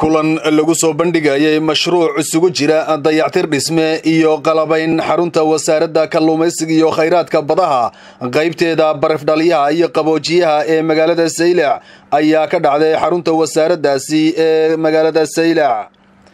kulan lagu soo bandhigayay mashruuc isugu jira dayactir dhisme iyo qalabayn xarunta wasaaradda kalluumaysiga iyo khayraadka badaha qaybteeda barafdhalyaha iyo qaboojiyaha ee magaalada saylac ayaa ka dhacday xarunta wasaaraddaasi ee magaalada saylac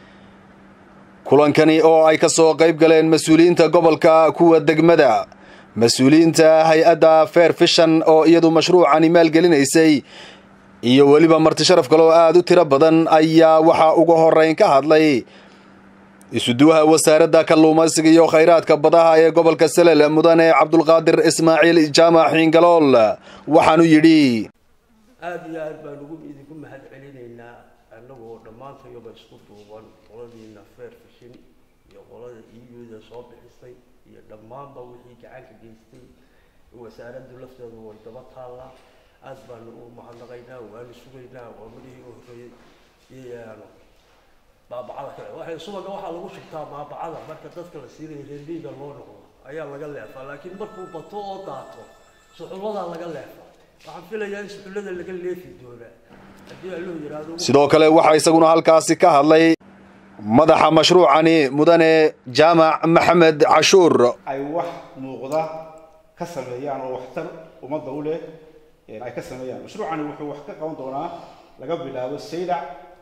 kulankani oo ay ka soo qayb galeen mas-uuliyiinta gobolka kuwa degmada mas-uuliyiinta hay-adda fair fishan oo iyadu mashruucani maalgelinaysay iyo weliba marti sharaf kale oo aada u tiro badan ayaa waxaa ugu horeyn ka hadlay isuduwaha wasaaradda kalluumaysiga iyo khayraadka badaha ee gobolka salel mudane cabdulqaadir ismaaciil jaamac xiingalool waxaanu yidhi aada iyo aad baan ugu idinku mahad celinaynaa annagoo dhammaantayaba isku duuban qoladiina fair fishin iyo qolada euda soo bixisay iyo dhammaanba wixii gacanka geystay wasaaraddu lafteedu way daba taallaa aada baanu u mahadnaqaynaa waanu sugaynaa waa madihii u horreeyey baabacada kale waxay subaga waxaa lagu shubtaa baabacada marka dadka la siinayo reermiiga loo noqdo ayaa laga leefaa laakiin markuu bato oo daato suxulladaa laga leefaa waxaan filayaa in suxullada laga leefi doonaa haddii alluhu yidhaahdo sidoo kale waxaa isaguna halkaasi ka hadlay madaxa mashruucani mudane jaamac maxamed cashuur ay wax muuqda ka sameeyaan oo waxtar ummadda u leh ay ka sameeyaan mashruucani wuxuu wax ka qaban doonaa laga bilaabo saylac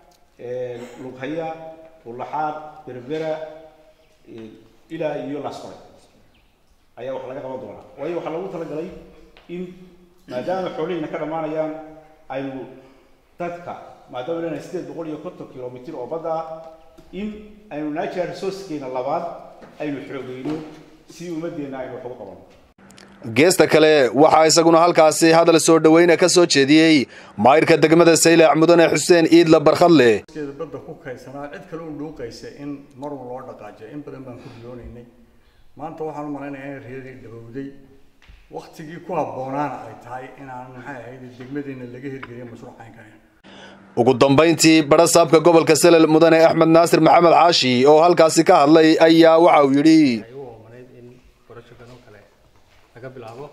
lughaya ulaxaad berbera ilaa iyo lasqore ayaa wax laga qaban doonaa waayo waxaa lagu talagalay in maadaama xoolihina ka dhammaanayaan aynu dadka maadaama lenahay sideed boqol iyo konton kilomitr oo badda in aynu natural resourcekeena labaad aynu xoogeyno si ummaddeena aynu wax ugu qabano geesta kale waxaa isaguna halkaasi hadal soo dhaweyna ka soo jeediyey maayirka degmada saylac mudane xuseen iidla barkhadle badda ku kaysanaa cid kale u dhuuqaysa in marun loo dhaqaajiyo in badan baan ku riyoonaynay maanta waxaan u malaynayaa in reerii dhabowday waktigii ku habboonaana ay tahay inaan maxay ahayd degmadeena laga hirgeliyo mashruucaynkan ugu dambayntii barasaabka gobolka salel mudane axmed naasir maxamed xaashi oo halkaasi ka hadlay ayaa waxa uu yidhi laga bilaabo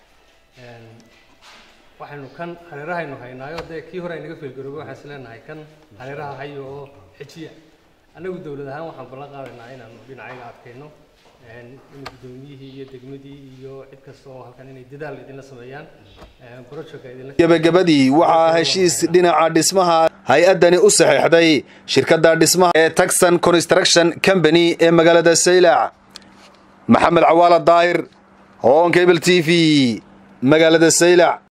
waxaynu kan hareerahaynu haynaayo dee kii hore aynaga feelgaroobay waxaan is leenahay kan hareeraha hayo oo xejiya annagu dowlad ahaan waxaan ballan qaadaynaa inaanu dhinacayga adkayno in guddoomiyihii iyo degmadii iyo cid kasta oo halkan inay dadaal idinla sameeyaan projectka idinla gebagabadii waxaa heshiis dhinaca dhismaha hay-addani u saxeexday shirkadda dhismaha ee taxon construction company ee magaalada saylac maxamed cawaala daahir hoon cable t v magaalada saylac